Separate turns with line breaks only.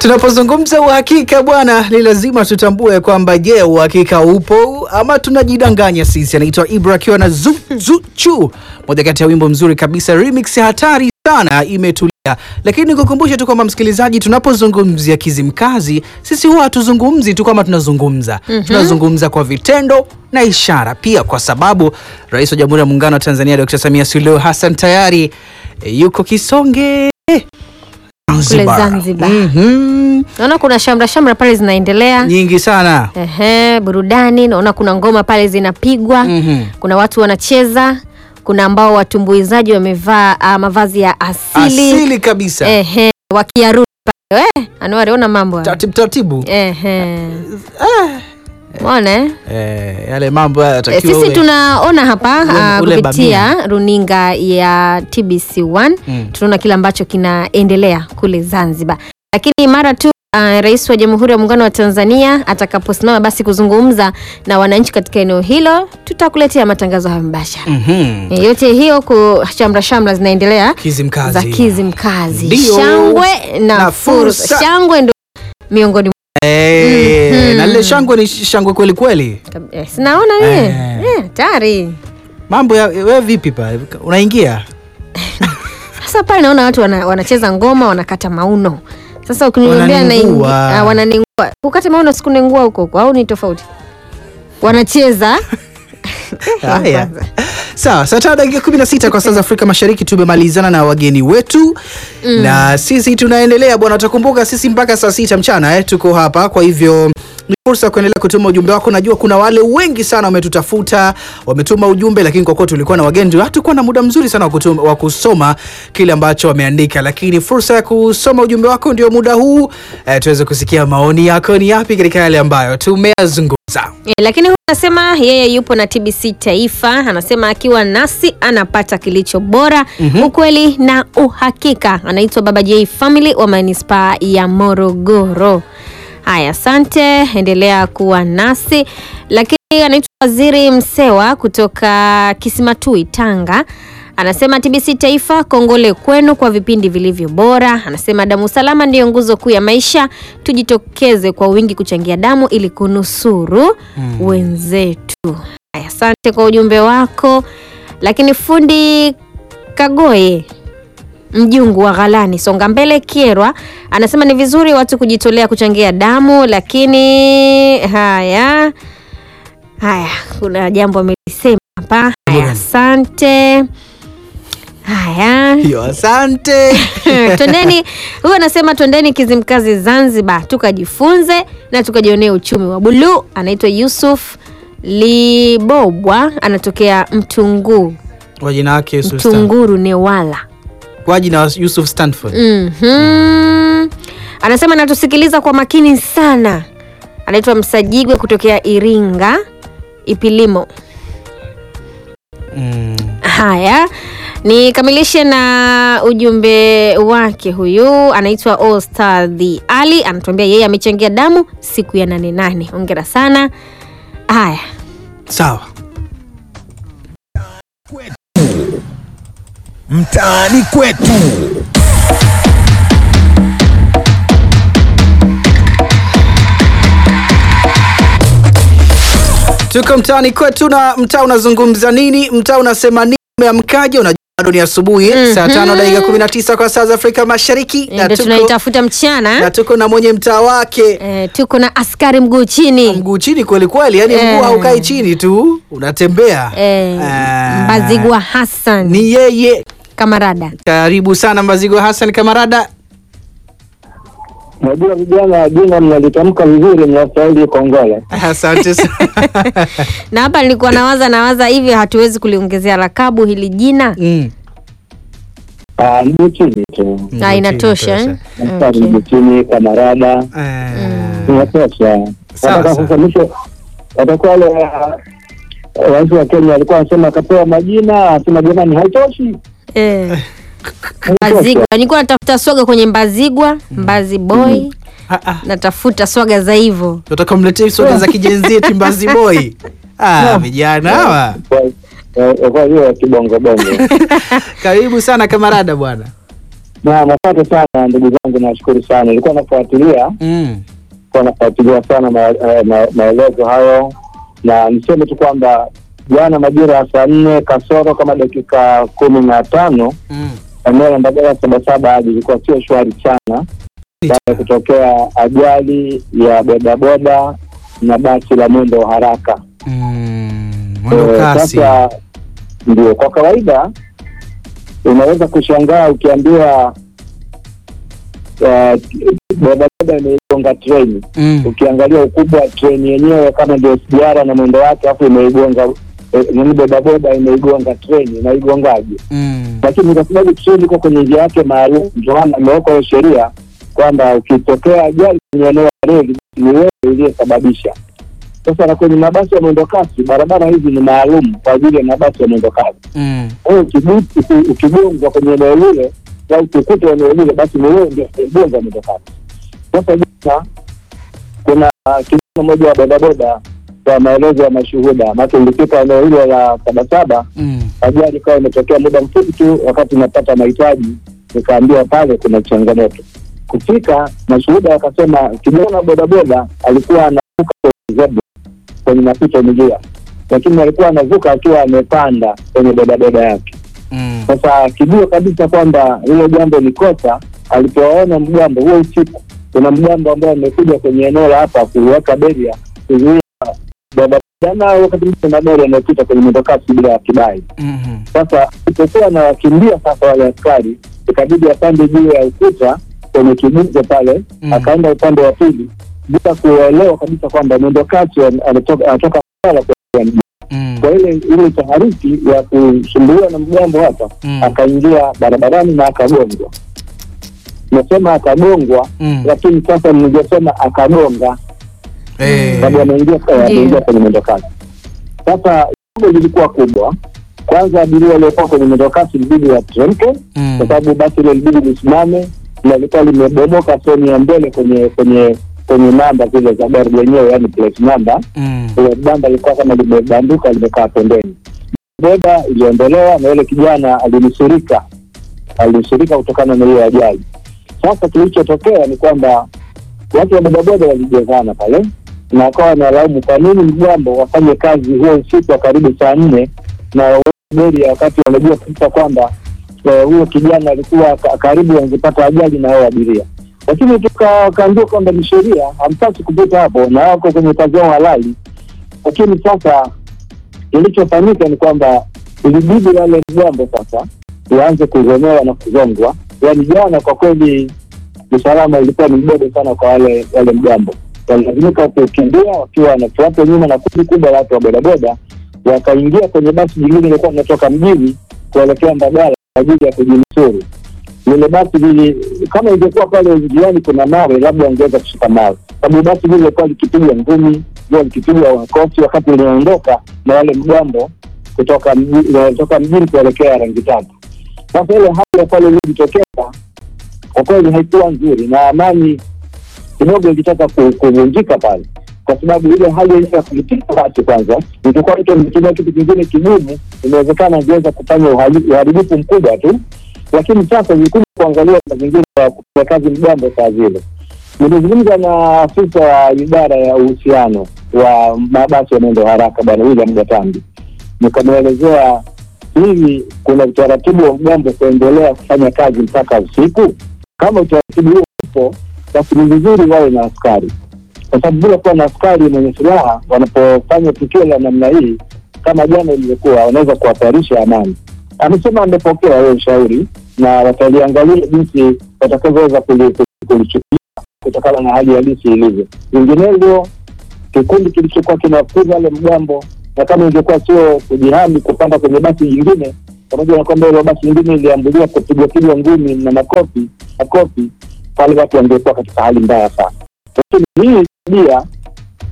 Tunapozungumza uhakika bwana, ni lazima tutambue kwamba je, uhakika upo ama tunajidanganya sisi? Anaitwa Ibra akiwa na Zuchu, moja kati ya wimbo mzuri kabisa, remix hatari sana, imetulia. Lakini nikukumbushe tu kwamba msikilizaji, tunapozungumzia Kizimkazi, sisi huwa hatuzungumzi tu kama tunazungumza tunazungumza kwa vitendo na ishara pia, kwa sababu Rais wa Jamhuri ya Muungano wa Tanzania Dr. Samia Suluhu Hassan tayari e, yuko Kisonge
Kule Zanzibar.
Mhm.
Naona kuna shamra shamra pale zinaendelea.
nyingi sana
Ehe, burudani. Naona kuna ngoma pale zinapigwa.
Mhm.
Kuna watu wanacheza. Kuna ambao watumbuizaji wamevaa ah, mavazi ya asili.
asili kabisa
Ehe, wakiarudi pale. Eh, Anuari ona mambo. haya.
taratibu taratibu
Ehe. Umeona eh?
eh, yale mambo haya
E,
yatakiwa
sisi
uwe-
tunaona hapa
ule-
ah,
ule
kupitia runinga ya TBC1
Mm.
tunaona kile ambacho kinaendelea kule Zanzibar, lakini mara tu ah, Rais wa Jamhuri ya Muungano wa Tanzania atakaposimama basi kuzungumza na wananchi katika eneo hilo, tutakuletea matangazo hayo mbashara.
Mhm.
E, yote hiyo ku shamra shamra zinaendelea
Kizimkazi.
za Kizimkazi,
Ndio.
shangwe na,
Na
fursa.
fursa.
Shangwe ndo miongoni mwa
Eh,
Mhm.
na lile shangwe ni shangwe kweli kweli
eh, sinaona mie
Eh.
eh, tayari
mambo ya we vipi pa unaingia
Sasa pale naona watu wana, wanacheza ngoma wanakata mauno. Sasa ukiniambia
Wananingua.
naingi- ah, wananingua. Kukata mauno sikunengua huko huko au ni tofauti? Wanacheza.
haya sawa saa tano dakika kumi na sita kwa saa za afrika mashariki tumemalizana na wageni wetu na sisi tunaendelea bwana utakumbuka sisi mpaka saa sita mchana eh, tuko hapa kwa hivyo ni fursa ya kuendelea kutuma ujumbe wako najua kuna wale wengi sana wametutafuta wametuma ujumbe lakini kwa kuwa tulikuwa na wageni hatukuwa na muda mzuri sana wa kutuma- wa kusoma kile ambacho wameandika lakini fursa ya kusoma ujumbe wako ndio muda huu eh, tuweze kusikia maoni yako ni yapi katika yale ambayo tumeyazungumza
Eh, lakini huyu anasema yeye yupo na TBC Taifa, anasema akiwa nasi anapata kilicho bora, ukweli na uhakika. Anaitwa Baba J Family wa manispaa ya Morogoro. Haya, asante, endelea kuwa nasi. Lakini anaitwa Waziri Msewa kutoka Kisimatui, Tanga. Anasema TBC Taifa, kongole kwenu kwa vipindi vilivyo bora. Anasema damu salama ndiyo nguzo kuu ya maisha, tujitokeze kwa wingi kuchangia damu ili kunusuru wenzetu. Haya, asante kwa ujumbe wako. Lakini fundi Kagoye mjungu wa Ghalani Songa Mbele Kierwa anasema ni vizuri watu kujitolea kuchangia damu, lakini haya haya, kuna jambo amelisema hapa. Haya, asante. Haya,
hiyo asante
twendeni. Huyu anasema twendeni Kizimkazi Zanzibar, tukajifunze na tukajionea uchumi wa buluu. Anaitwa Yusuf Libobwa, anatokea Mtunguu,
kwa jina wake Yusuf Stan-
Mtunguru Newala.
kwa jina wa Yusuf Stanford
Mhm. Anasema anatusikiliza kwa makini sana. Anaitwa Msajigwe kutokea Iringa Ipilimo.
mm.
Haya, nikamilishe na ujumbe wake. Huyu anaitwa Ostadhi Ali, anatuambia yeye amechangia damu siku ya nane nane. Hongera sana. Haya,
sawa
mtaani kwetu.
tuko mtaani kwetu na mtaa unazungumza nini mtaa unasema nini umeamkaje unajua bado ni asubuhi saa tano dakika 19 kwa saa za afrika mashariki na
ndio
tuko,
tunaitafuta mchana.
na tuko na mwenye mtaa wake
Eh, tuko na askari mguu chini
mguu chini kweli kweli yani
Eh.
mguu haukai chini tu unatembea
eh,
Ah,
Mbazigwa Hassan
ni yeye
kamarada.
karibu sana mbazigo hassan kamarada
Najua vijana jina mnalitamka vizuri, mnastahili kongole.
asante sana
na hapa nilikuwa nawaza nawaza hivi hatuwezi kuliongezea lakabu hili jina
mm.
Ah, Mguu chini tu,
na inatosha eh?
Mstari
okay.
mguu chini, kamarada,
Eh,
inatosha.
Sawa,
Nataka
sawa.
sasa mwisho watakuwa wale ah, rais wa Kenya alikuwa anasema akapewa majina, asema jamani, haitoshi
eh. Mbazigwa nilikuwa natafuta swaga kwenye Mbazigwa Mbazi boy
ah, ah.
natafuta swaga za hivyo
tutaka mletee soda za kijenzi eti mbazi boy ah, vijana hawa
Kwa- eh, kwa hiyo ya kibongo bongo.
karibu sana kamarada bwana
Naam, asante sana ndugu zangu, nashukuru sana. Nilikuwa nafuatilia
Mm.
nilikuwa nafuatilia sana ma- eh, ma- maelezo hayo, na niseme tu kwamba jana majira ya saa nne kasoro kama dakika kumi na tano
Mm.
eneo la Mbagala Sabasaba hadi ilikuwa sio shwari sana baada ya kutokea ajali ya bodaboda na basi la mwendo wa haraka.
Mm. Mwendo
Eh,
kasi.
Sasa ndio kwa kawaida unaweza kushangaa ukiambiwa eh, bodaboda imeigonga treni.
Mm.
Ukiangalia ukubwa wa treni yenyewe kama ndio SGR na mwendo wake, afu imeigonga eh, nini, bodaboda imeigonga treni, inaigongaje?
Mm.
Lakini kwa sababu treni iko kwenye njia yake maalum, ndio maana ameweka hiyo sheria kwamba ukitokea ajali kwenye eneo la reli ni wewe uliyesababisha. Sasa na kwenye mabasi ya mwendo kasi, barabara hizi ni maalum kwa ajili ya mabasi ya mwendo kasi.
Mm.
Kwa hiyo ukigu- uki- ukigongwa kwenye eneo lile au ukikuta eneo lile, basi ni wewe ndio umegonga mwendo kasi. Sasa jana kuna kijana mmoja wa bodaboda, kwa maelezo ya mashuhuda, maana ilifika eneo hilo la Sabasaba,
Mm.
ajali ikawa imetokea muda mfupi tu, wakati napata mahitaji nikaambiwa pale kuna changamoto. Kufika mashuhuda wakasema kijana wa bodaboda alikuwa anavuka kwenye zebra kwenye mapito njia, lakini alikuwa anavuka akiwa amepanda kwenye bodaboda yake.
Mm.
Sasa akijua kabisa kwamba hilo jambo ni kosa, alipowaona mgambo huo usiku, kuna mgambo ambaye amekuja kwenye eneo la hapa kuweka beria kuzuia bodaboda na wakati mwingine magari yanayopita kwenye mwendokasi bila ya kibali.
Mhm.
Sasa alipokuwa anawakimbia sasa wale askari, ikabidi apande juu ya ukuta kwenye kibuzo pale,
Mm.
akaenda upande wa pili bila kuelewa kabisa kwamba mwendokasi an- anatoka anatoka Mbagala kuelekea mjini.
Mm.
Kwa ile ile taharuki ya kusumbuliwa na mgambo hapa
Mm.
akaingia barabarani na akagongwa. Nasema akagongwa,
Mm.
lakini sasa ningesema akagonga
Eh.
sababu ameingia
Ndiyo.
ameingia kwenye mwendokasi. Sasa jambo lilikuwa kubwa. Kwanza abiria waliokuwa kwenye mwendokasi ilibidi wateremke,
Mm.
kwa sababu basi ile ilibidi lisimame na lilikuwa limebomoka sehemu ya mbele kwenye kwenye kwenye namba zile za gari lenyewe, yani plate number.
Mm.
Ile banda lilikuwa kama limebanduka, limekaa pembeni. Boda iliondolewa na yule kijana alinusurika, alinusurika kutokana na hiyo ajali. Sasa kilichotokea ni kwamba watu wa bodaboda walijazana pale na wakawa wanalaumu kwa nini mgambo wafanye kazi huo usiku wa karibu saa nne na beria wakati wanajua kabisa kwamba eh, huyo kijana alikuwa ka- karibu angepata ajali na hao abiria, lakini tukaambiwa kwamba ni sheria, hamtaki kupita hapo na wako kwenye kazi yao halali. Lakini sasa kilichofanyika ni kwamba ilibidi wale mgambo sasa waanze kuzomewa na kuzongwa. Yaani jana kwa kweli usalama ilikuwa ni mdogo sana kwa wale wale mgambo, walilazimika kukimbia wakiwa wanafuata nyuma na kundi kubwa la watu wa bodaboda, wakaingia kwenye basi jingine lilikuwa linatoka mjini kuelekea Mbagala kwa ajili ya kujinusuru. Lile basi lili, kama ingekuwa pale njiani kuna mawe, labda wangeweza kushika mawe, sababu basi lile lilikuwa likipigwa ngumi, lilikuwa likipigwa makofi wakati linaondoka na wale mgambo kutoka mji- kutoka mjini kuelekea rangi tatu. Sasa ile hali ya pale iliyojitokeza kwa kweli haikuwa nzuri na amani kidogo ilitaka ku- kuvunjika pale, kwa sababu ile hali yenyewe ya kulipiga basi, kwanza ingekuwa mtu ametumia kitu kingine kigumu, inawezekana angeweza kufanya uhali- uharibifu mkubwa tu, lakini sasa ilikuja kuangalia mazingira ya kufanya kazi mgambo saa zile. Nilizungumza na afisa wa idara ya uhusiano wa mabasi ya mwendo haraka Bwana William Gatambi, nikamwelezea hivi, kuna utaratibu wa mgambo kuendelea kufanya kazi mpaka usiku? Kama utaratibu huo upo, basi ni vizuri wawe na askari, kwa sababu bila kuwa na askari mwenye silaha wanapofanya tukio la namna hii kama jana ilivyokuwa, wanaweza kuhatarisha amani. Amesema amepokea hiyo ushauri na wataliangalia jinsi watakavyoweza kuli- kulichukulia kutokana na hali halisi ilivyo. Vinginevyo kikundi kilichokuwa kinafukuza wale mgambo, na kama ingekuwa sio kujihami kupanda kwenye basi jingine, pamoja na kwamba hilo basi lingine iliambulia kupigwa pigwa ngumi na makofi makofi, pale watu wangekuwa katika hali mbaya sana. Lakini hii tabia